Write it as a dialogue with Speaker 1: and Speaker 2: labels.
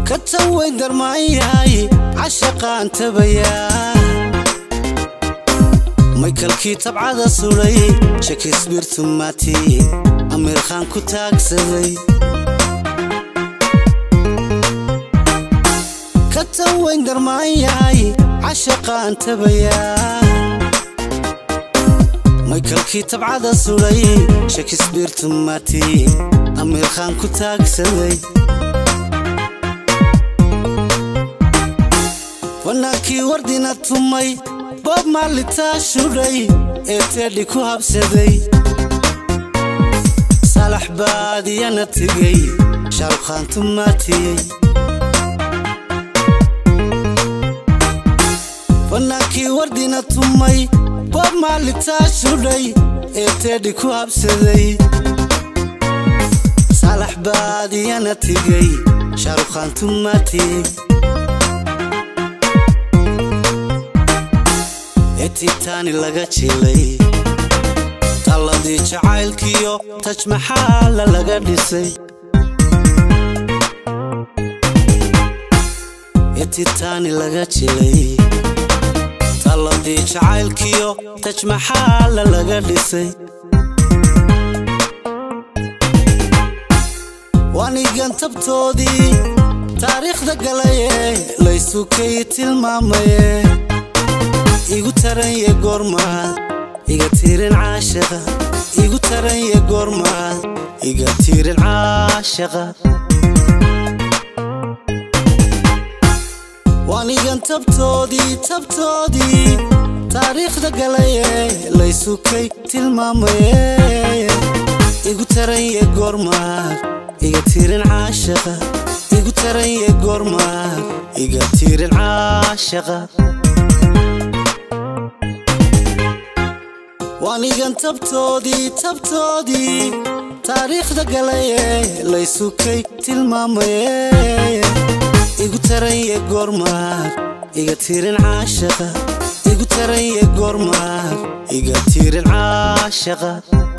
Speaker 1: ka tan weyn darmaanyahay cashaqaan tabayaa maykalkii tabcada sudhay shakisbiir tumaati amiir khaan ku taagsaday ka tan weyn darmaanyahay cashaqaan tabayaa maykalkii tabcada sudhay shakisbiir tumaati amiir khaan ku taagsaday fanaankii wardina tumay boob maalitaa shudhay ee teedhi ku habsaday salax baadiyana tegey shaarukhaan tumaatiyey fanaankii wardina tumay boob maalitaa shudhay ee teedhi ku habsaday salax baadiyana tegey shaarukhaan tumaatiyey etitaani laga jilay talladii jacaylkiyo tajmaxaala laga dhisay etitaani laga jilay talladii jacaylkiyo tajmaxaala laga dhisay waanigan tabtoodii taariikhda galaye laysukay tilmaamaye igu taranye goormaad iga tiirin caashaqa igu taranye goormaad iga tiirin caashaqa waanigan tabtoodii tabtoodii taariikhda galaye laysukay tilmaamaye igu taranye goormaad iga tiirin caashaqa igu taranye goormaad iga tiirin caashaqa waanigan tabtoodii tabtoodii taariikhda galaye laysukay tilmaamaye igu taranye goormaad iga tiirin caashaqa igu taranye goormaad iga tiirin caashaqa